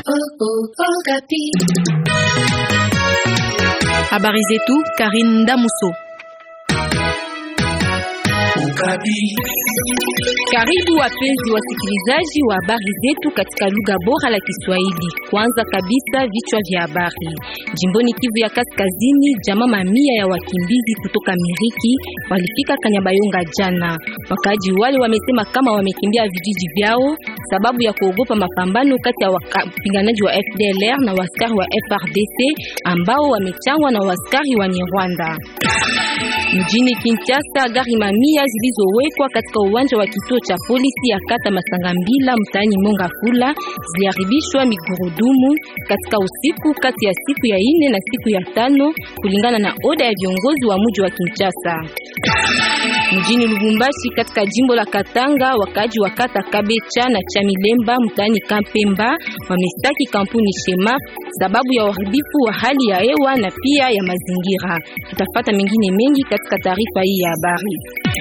Habari zetu Karin Damuso. Karibu wapenzi wasikilizaji wa habari zetu katika lugha bora la Kiswahili. Kwanza kabisa vichwa vya habari. Jimboni Kivu ya Kaskazini, jamaa mamia ya wakimbizi kutoka Miriki walifika Kanyabayonga jana. Wakaaji wale wamesema kama wamekimbia vijiji vyao sababu ya kuogopa mapambano kati ya wapiganaji wa FDLR na waskari wa FRDC ambao wamechangwa na waskari wa Rwanda. Mjini Kinshasa, gari mamia zilizowekwa katika uwanja wa kituo cha polisi ya kata Masangambila mtaani Mongafula ziliharibishwa migurudumu katika usiku kati ya siku ya ine na siku ya tano kulingana na oda ya viongozi wa mji wa Kinshasa. Mjini Lubumbashi katika jimbo la Katanga, wakaji wa kata Kabecha na Chamilemba mtaani Kampemba wamestaki kampuni Shema sababu ya uharibifu wa hali ya hewa na pia ya mazingira. Tutafata mengine mengi katika taarifa hii ya habari.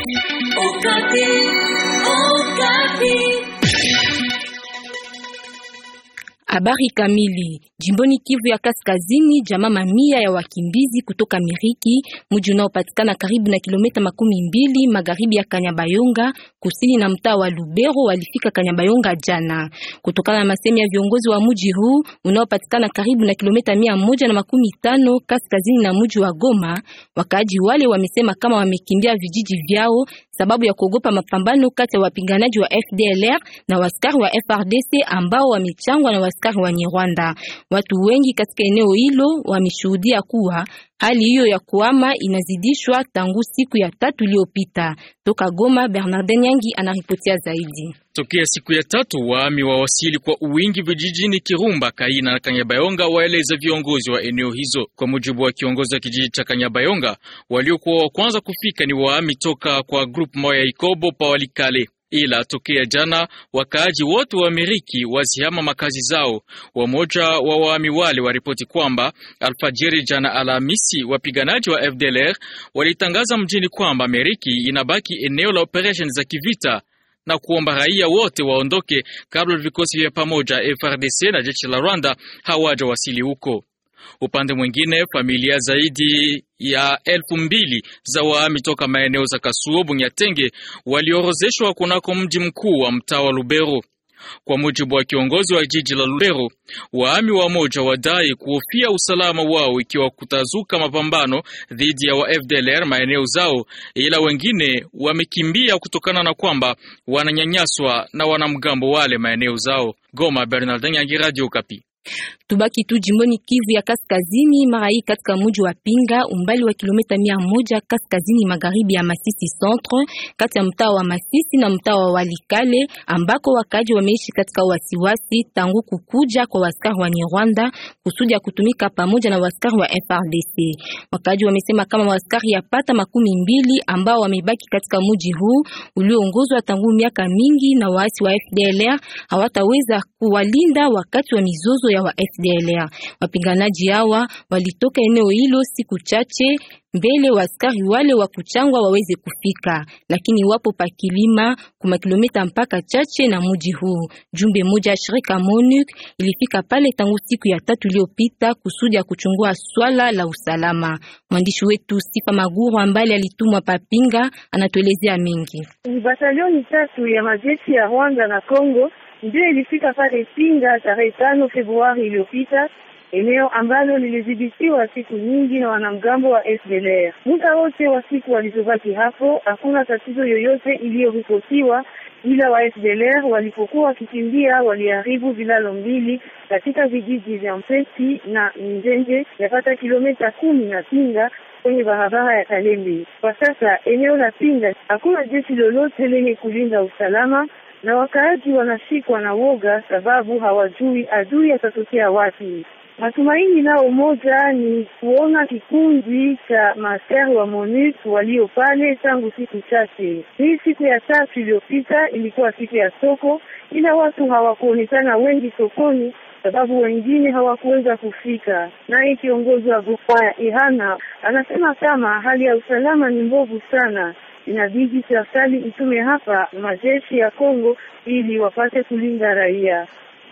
Habari kamili. Jimboni Kivu ya Kaskazini, jamaa mamia ya wakimbizi kutoka Miriki, mji unaopatikana karibu na kilomita makumi mbili magharibi ya Kanyabayonga, kusini na mtaa wa Lubero, walifika Kanyabayonga jana. Kutokana na masemi ya viongozi wa mji huu unaopatikana karibu na kilomita mia moja na makumi tano kaskazini na mji wa Goma, wakaaji wale wamesema kama wamekimbia vijiji vyao sababu ya kuogopa mapambano kati ya wapiganaji wa FDLR na waskari wa FRDC ambao wamechangwa na waskari wa Rwanda. Watu wengi katika eneo hilo wameshuhudia kuwa hali hiyo ya kuama inazidishwa tangu siku ya tatu iliyopita. Toka Goma, Bernardin Nyangi anaripotia zaidi. Tokea siku ya tatu waami wawasili kwa uwingi vijijini Kirumba, Kaina na Kanyabayonga, waeleza viongozi wa eneo hizo. Kwa mujibu wa kiongozi wa kijiji cha Kanyabayonga, waliokuwa wa kwanza kufika ni waami toka kwa group moya Ikobo pa Walikale ila tokea jana wakaaji wote wa Miriki wazihama makazi zao. Wamoja wa waami wale waripoti kwamba alfajiri jana Alhamisi, wapiganaji wa FDLR walitangaza mjini kwamba Miriki inabaki eneo la operesheni za kivita na kuomba raia wote waondoke kabla vikosi vya pamoja FRDC na jeshi la Rwanda hawaja wasili huko. Upande mwingine familia zaidi ya elfu mbili za waami toka maeneo za Kasuo, Bunyatenge waliorozeshwa kunako mji mkuu wa mtaa wa Lubero. Kwa mujibu wa kiongozi wa jiji la Lubero, waami wamoja wadai kuhofia usalama wao ikiwa kutazuka mapambano dhidi ya wa FDLR maeneo zao, ila wengine wamekimbia kutokana na kwamba wananyanyaswa na wanamgambo wale maeneo zao. Goma, Bernardin Yangi, Radio Kapi. Tubaki tu jimboni Kivu ya Kaskazini, mara hii katika mji wa Pinga, umbali wa kilomita mia moja kaskazini magharibi ya Masisi Centre, kati ya mtaa wa Masisi na mtaa wa Walikale, ambako wakaji wameishi katika wasiwasi tangu kukuja kwa waskari wa Rwanda kusudi ya kutumika pamoja na waskari wa FRDC. Wakaji wamesema kama waskari yapata makumi mbili ambao wamebaki katika mji huu ulioongozwa tangu miaka mingi na waasi wa FDLR hawataweza kuwalinda wakati wa mizozo ya wa FDLR. Wapiganaji hawa walitoka eneo hilo siku chache mbele waskari wale wa kuchangwa waweze kufika, lakini wapo pakilima kuma kilomita mpaka chache na muji huu. Jumbe moja ya shirika MONUC ilifika pale tangu siku ya tatu iliyopita kusudi ya kuchungua swala la usalama. Mwandishi wetu Sifa Maguru ambaye alitumwa papinga anatuelezea mengi. Ni batalioni tatu ya majeshi ya Rwanda na Kongo ndio ilifika pale Pinga tarehe tano Februari iliyopita, eneo ambalo lilidhibitiwa siku nyingi na wanamgambo wa FDLR. Muda wote wa siku walizobaki hapo, hakuna tatizo yoyote iliyoripotiwa, ila wa FDLR walipokuwa wakikimbia waliharibu vilalo mbili katika vijiji vya Mpesi na Njenje, yapata kilomita kumi na Pinga kwenye barabara ya Kalembe. Kwa sasa eneo la Pinga hakuna jeshi lolote lenye kulinda usalama na wakaaji wanashikwa na woga sababu hawajui adui atatokea wapi. Matumaini nao moja ni kuona kikundi cha maaskari wa MONUC walio pale tangu siku chache. Hii siku ya tatu iliyopita ilikuwa siku ya soko, ila watu hawakuonekana wengi sokoni sababu wengine hawakuweza kufika. Naye kiongozi wa grupa ya Ihana anasema kama hali ya usalama ni mbovu sana inabidi serikali itume hapa majeshi ya Kongo ili wapate kulinda raia.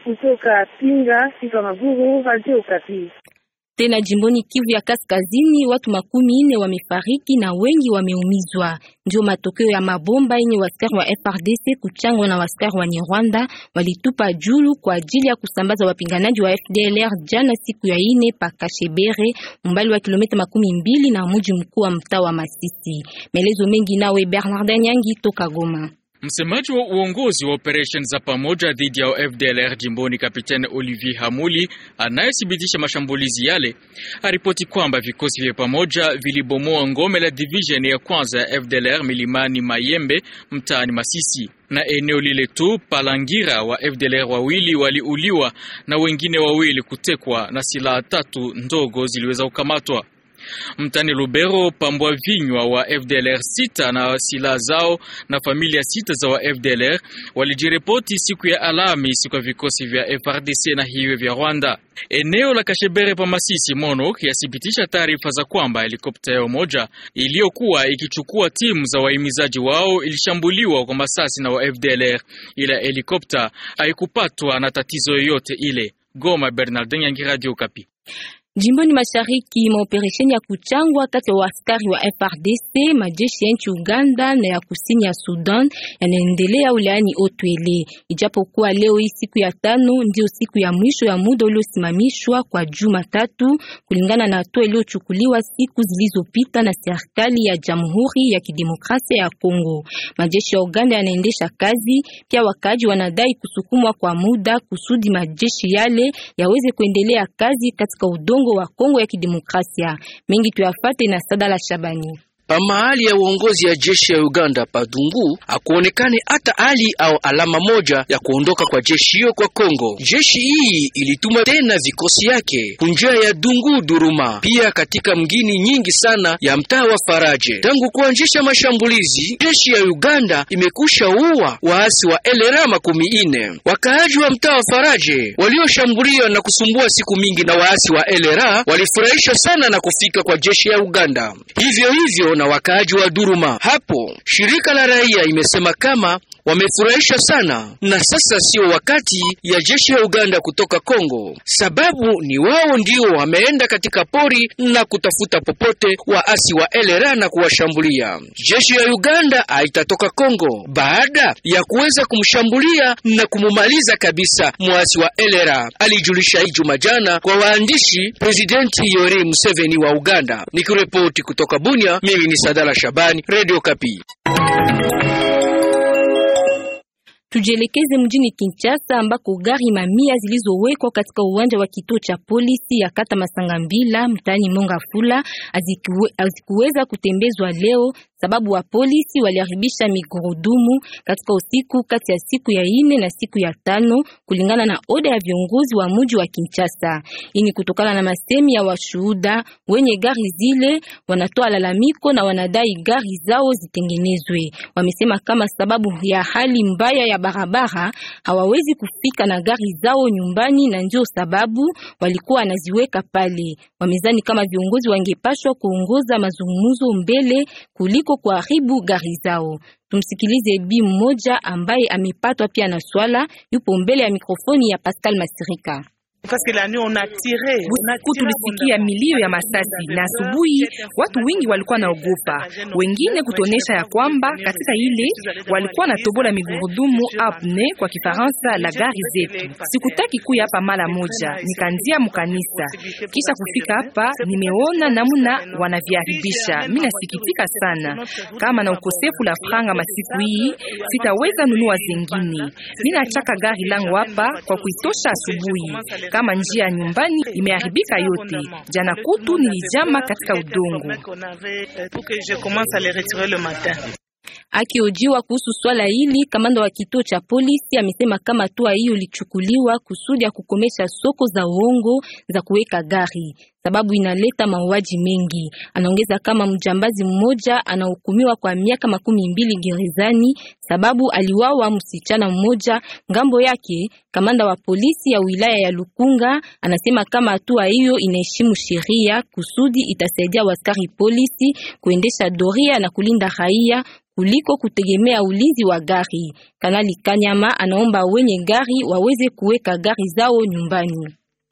Kutoka Pinga, Sifa Maguru, Radio Okapi. Tena jimboni Kivu ya Kaskazini, watu makumi nne wamefariki na wengi wameumizwa. Ndio matokeo ya mabomba yenye waskari wa FRDC kuchangwa na waskari wa Rwanda walitupa julu kwa ajili ya kusambaza wapinganaji wa FDLR jana siku ya ine pa Kashebere, umbali wa kilomita makumi mbili na mji mkuu wa mtaa wa Masisi. Maelezo mengi nawe Bernard Nyangi toka Goma. Msemaji wa uongozi wa operesheni za pamoja dhidi ya FDLR jimboni, Kapitani Olivier Hamuli, anayethibitisha mashambulizi yale, aripoti kwamba vikosi vya pamoja vilibomoa ngome la division ya kwanza ya FDLR milimani Mayembe mtaani Masisi na eneo lile tu Palangira wa FDLR wawili waliuliwa na wengine wawili kutekwa na silaha tatu ndogo ziliweza kukamatwa. Mtani Lubero pambwa vinywa wa FDLR sita na silaha zao na familia sita za wa FDLR walijiripoti siku ya Alhamisi kwa vikosi vya FRDC na hivyo vya Rwanda. Eneo la Kashebere pa Masisi MONUC yathibitisha taarifa za kwamba helikopta yao moja iliyokuwa ikichukua timu za wahimizaji wao ilishambuliwa kwa masasi na wa FDLR, ila helikopta haikupatwa na tatizo yoyote ile. Goma, Bernardin Yangi, Radio Kapi. Jimboni mashariki maoperesheni ya kuchangwa kati ya askari wa FRDC, majeshi ya nchi Uganda na ya kusini ya Sudan yanaendelea wilayani Otwele. Ijapokuwa leo hii siku ya tano ndio siku ya mwisho ya muda uliosimamishwa kwa juma tatu, kulingana na hatua iliyochukuliwa siku zilizopita na serikali ya Jamhuri ya Kidemokrasia ya Kongo. Majeshi ya Uganda yanaendesha kazi, pia wakaji wanadai kusukumwa kwa muda kusudi majeshi yale yaweze kuendelea kazi katika udongo wa Kongo ya Kidemokrasia. Mengi tuyafate na Sadala Shabani. Pa mahali ya uongozi ya jeshi ya Uganda Padungu hakuonekane hata hali au alama moja ya kuondoka kwa jeshi hiyo kwa Kongo. Jeshi hii ilituma tena vikosi yake kunjia ya Dungu Duruma, pia katika mgini nyingi sana ya mtaa wa Faraje. Tangu kuanzisha mashambulizi, jeshi ya Uganda imekusha uwa waasi wa elera makumi ine. Wakaaji wa mtaa wa Faraje walioshambuliwa na kusumbua siku mingi na waasi wa elera walifurahishwa sana na kufika kwa jeshi ya Uganda. Hivyo hivyo na wakaaji wa Duruma. Hapo shirika la raia imesema kama wamefurahisha sana, na sasa sio wakati ya jeshi ya Uganda kutoka Kongo, sababu ni wao ndio wameenda katika pori na kutafuta popote waasi wa elera na kuwashambulia. Jeshi ya Uganda haitatoka Kongo baada ya kuweza kumshambulia na kumumaliza kabisa mwasi wa elera, alijulisha hii juma jana kwa waandishi Presidenti Yoweri Museveni wa Uganda. Nikiripoti kutoka Bunia, mimi ni Sadala Shabani, Radio Kapi. Tujielekeze mjini Kinshasa ambako gari mamia zilizowekwa katika uwanja wa kituo cha polisi ya kata Masangambila mtaani Mongafula hazikuweza kutembezwa leo sababu wa polisi waliharibisha migurudumu katika usiku kati ya siku ya ine na siku ya tano kulingana na oda ya viongozi wa mji wa Kinshasa. Hii ni kutokana na masemi ya washuhuda wenye gari zile, wanatoa lalamiko na wanadai gari zao zitengenezwe. Wamesema kama sababu ya hali mbaya ya barabara hawawezi kufika na gari zao nyumbani, na ndio sababu walikuwa wanaziweka pale. Wamezani kama viongozi wangepashwa kuongoza mazungumzo mbele kuliko kuharibu gari zao. Tumsikilize bi mmoja ambaye amepatwa pia na swala, yupo mbele ya mikrofoni ya Pascal Masirika. Usiku tulisikia milio ya masasi na asubuhi watu wengi walikuwa naogopa, wengine kutonesha ya kwamba katika ile walikuwa na tobola migurudumu apne kwa Kifaransa la gari zetu. Sikutaki kuya hapa mara moja, nikanzia mkanisa, kisha kufika hapa nimeona namna wanaviharibisha. Mimi nasikitika sana, kama na ukosefu la franga masiku hii sitaweza nunua zengine. Mimi nachaka gari langu hapa kwa kuitosha asubuhi kama njia nyumbani imeharibika yote. Jana kutu nilijama katika udongo. Akiojiwa kuhusu swala hili, kamanda wa kituo cha polisi amesema kama hatua hiyo ilichukuliwa kusudi ya kukomesha soko za uongo za kuweka gari, sababu inaleta mauaji mengi. Anaongeza kama mjambazi mmoja anahukumiwa kwa miaka makumi mbili gerezani sababu aliwawa msichana mmoja. Ngambo yake kamanda wa polisi ya wilaya ya Lukunga anasema kama hatua hiyo inaheshimu sheria kusudi itasaidia waskari polisi kuendesha doria na kulinda raia kuliko kutegemea ulinzi wa gari. Kanali Kanyama anaomba wenye gari waweze kuweka gari zao nyumbani.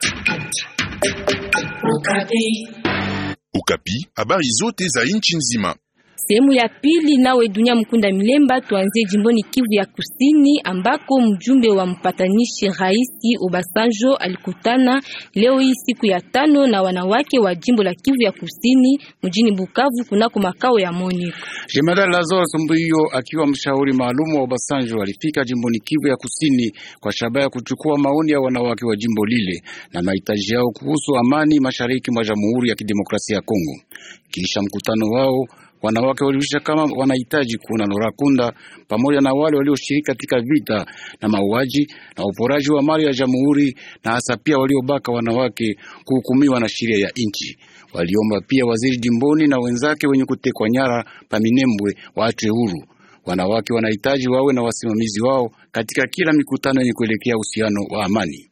Ukapi, habari zote za nchi nzima. Sehemu ya pili nawe dunia mkunda milemba, tuanzie jimboni Kivu ya Kusini ambako mjumbe wa mpatanishi Raisi Obasanjo alikutana leo hii siku ya tano na wanawake wa jimbo la Kivu ya Kusini mjini Bukavu kunako makao ya MONUC. Jemadari Lazaro Sumbuyo akiwa mshauri maalum wa Obasanjo alifika jimboni Kivu ya Kusini kwa shabaha ya kuchukua maoni ya wanawake wa jimbo lile na mahitaji yao kuhusu amani mashariki mwa Jamhuri ya Kidemokrasia ya Kongo. Kisha mkutano wao wanawake walijulisha kama wanahitaji kuona Lorakunda pamoja na wale walioshiriki katika vita na mauaji na uporaji wa mali ya jamhuri na hasa pia waliobaka wanawake kuhukumiwa na sheria ya nchi. Waliomba pia waziri jimboni na wenzake wenye kutekwa nyara Paminembwe waachwe huru. Wanawake wanahitaji wawe na wasimamizi wao katika kila mikutano yenye kuelekea uhusiano wa amani.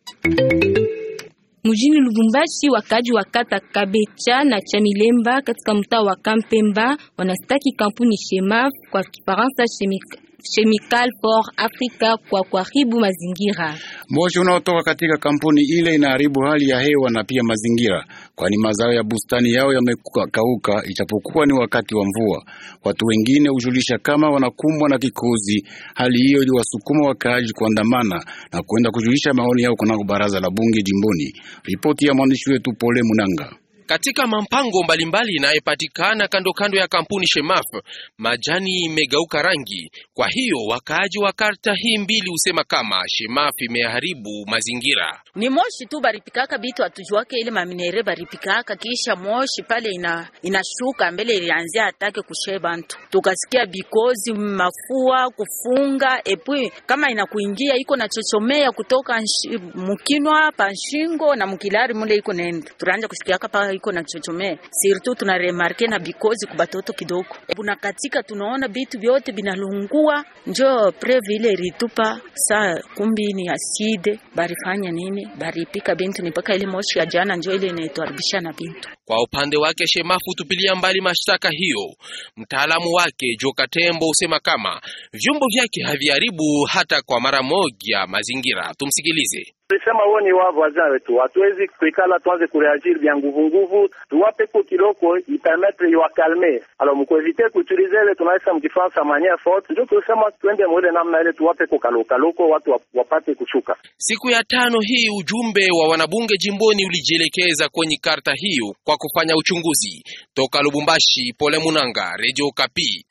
Mjini Lubumbashi, wakaji wa kata Kabecha na Chamilemba katika mtaa wa Kampemba wanastaki kampuni Shemaf kwa Kifaransa Chemical for Africa kwa kuharibu mazingira. Moshi unaotoka katika kampuni ile inaharibu hali ya hewa na pia mazingira, kwani mazao ya bustani yao yamekauka, ijapokuwa ni wakati wa mvua. Watu wengine hujulisha kama wanakumbwa na kikozi. Hali hiyo iliwasukuma wakaaji kuandamana na kwenda kujulisha maoni yao kunako baraza la bunge jimboni. Ripoti ya mwandishi wetu Pole Munanga. Katika mampango mbalimbali inayopatikana kando kando ya kampuni Shemaf, majani imegeuka rangi. Kwa hiyo wakaaji wa karta hii mbili husema kama Shemaf imeharibu mazingira. Ni moshi tu baripikaka bitu atujuake ile maminere baripikaka, kisha moshi pale ina inashuka mbele, ilianzia atake kushe bantu, tukasikia bikozi mafua kufunga epui kama inakuingia iko na chochomea kutoka mukinwa panshingo na mukilari mule iko nenda, turanja kusikia kapa iko na chochomea sirtu, tuna remarke na bikozi kubatoto kidogo buna katika, tunaona bitu vyote binalungua, njo preve ile ritupa saa kumbi ni aside barifanya nini baripika bintu ni mpaka ile moshi ya jana njo ile inaituharibisha na bintu. Kwa upande wake Shemafu tupilia mbali mashtaka hiyo. Mtaalamu wake Joka Tembo husema kama vyombo vyake haviharibu hata kwa mara moja mazingira. Tumsikilize. Tulisema wao ni wao wazaa wetu, hatuwezi kuikala tuanze kureagir vya nguvu nguvu, tuwape ko kiloko ipermettre iwakalme alors mkuevite kuutilize ile tunaisa mkifaransa maniere forte, ndio tulisema tuende mwele namna ile, tuwape ko kalokaloko watu wapate kushuka. Siku ya tano hii ujumbe wa wanabunge jimboni ulijielekeza kwenye karta hiyo kwa kufanya uchunguzi. Toka Lubumbashi, Pole Munanga, Radio Kapi.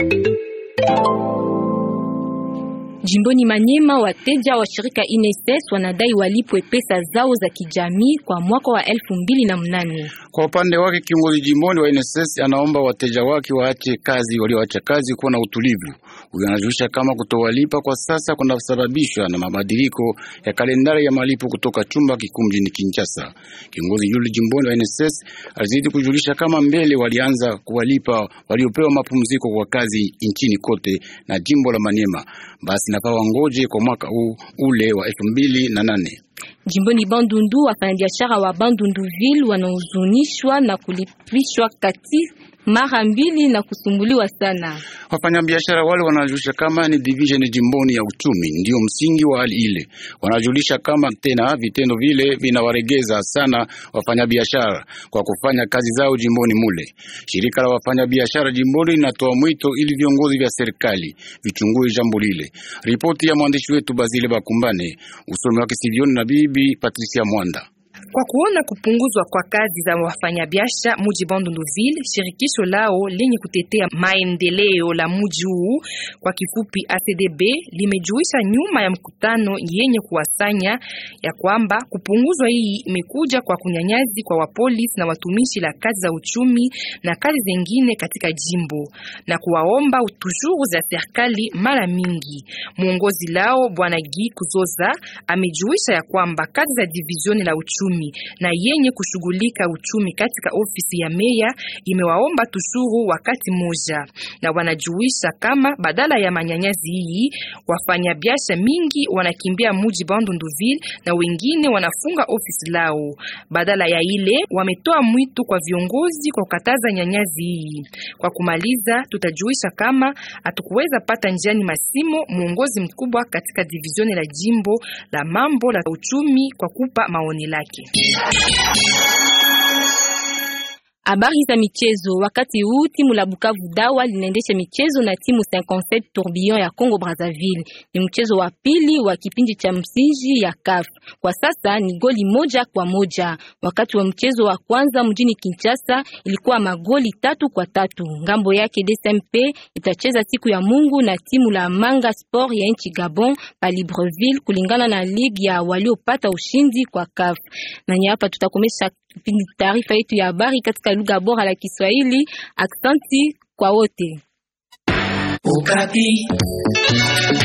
Jimboni Manyema, wateja wa shirika INSS wanadai walipwe pesa zao za kijamii kwa mwaka wa elfu mbili na mnane. Kwa upande wake kiongozi jimboni wa INSS anaomba wateja wake waache kazi, walioacha kazi kuwa na utulivu. Huyo anajulisha kama kutowalipa kwa sasa kunasababishwa na mabadiliko ya kalendari ya malipo kutoka chumba kikuu mjini Kinshasa. Kiongozi yule jimboni wa INSS alizidi kujulisha kama mbele walianza kuwalipa waliopewa mapumziko kwa kazi nchini kote na jimbo la Manyema, basi napa wangoje kwa mwaka huu ule wa elfu mbili na nane. Jimboni Bandundu, wafanyabiashara wa Bandunduville wanahuzunishwa na kulipishwa kati mara mbili na kusumbuliwa sana. Wafanyabiashara wale wanajulisha kama ni division jimboni ya uchumi ndio msingi wa hali ile. Wanajulisha kama tena vitendo vile vinawaregeza sana wafanyabiashara kwa kufanya kazi zao jimboni mule. Shirika la wafanyabiashara jimboni linatoa mwito ili viongozi vya serikali vichungue jambo lile. Ripoti ya mwandishi wetu Bazile Bakumbane, usomi wake Sivioni na bibi Patricia Mwanda. Kwa kuona kupunguzwa kwa kazi za wafanyabiashara muji Bandunduville, shirikisho lao lenye kutetea maendeleo la muji huu kwa kifupi ACDB limejuisha nyuma ya mkutano yenye kuwasanya ya kwamba kupunguzwa hii imekuja kwa kunyanyazi kwa wapolisi na watumishi la kazi za uchumi na kazi zingine katika jimbo na kuwaomba utushuru za serikali mara mingi. Muongozi lao bwana Gi Kuzoza amejuisha ya kwamba kazi za divizioni la uchumi uchumi na yenye kushughulika uchumi katika ofisi ya meya imewaomba tushuru wakati moja, na wanajuisha kama badala ya manyanyazi hii wafanyabiashara mingi wanakimbia muji Bandunduville na wengine wanafunga ofisi lao. Badala ya ile wametoa mwito kwa viongozi kwa kukataza nyanyazi hii. Kwa kumaliza, tutajuisha kama hatukuweza pata njiani masimo muongozi mkubwa katika divizioni la jimbo la mambo la uchumi kwa kupa maoni lake. Habari za michezo. Wakati huu timu la Bukavu Dawa linaendesha michezo na timu 57 Tourbillon ya Congo Brazzaville. Ni mchezo wa pili wa kipindi cha msingi ya CAF. Kwa sasa ni goli moja kwa moja. Wakati wa mchezo wa kwanza mjini Kinshasa ilikuwa magoli tatu kwa tatu. Ngambo yake DSMP itacheza siku ya Mungu na timu la Manga Sport ya nchi Gabon pa Libreville kulingana na ligi ya waliopata ushindi kwa CAF. Na hapa tutakomesha taarifa yetu ya habari katika lugha bora la Kiswahili. Aksanti kwa wote. Ukapi.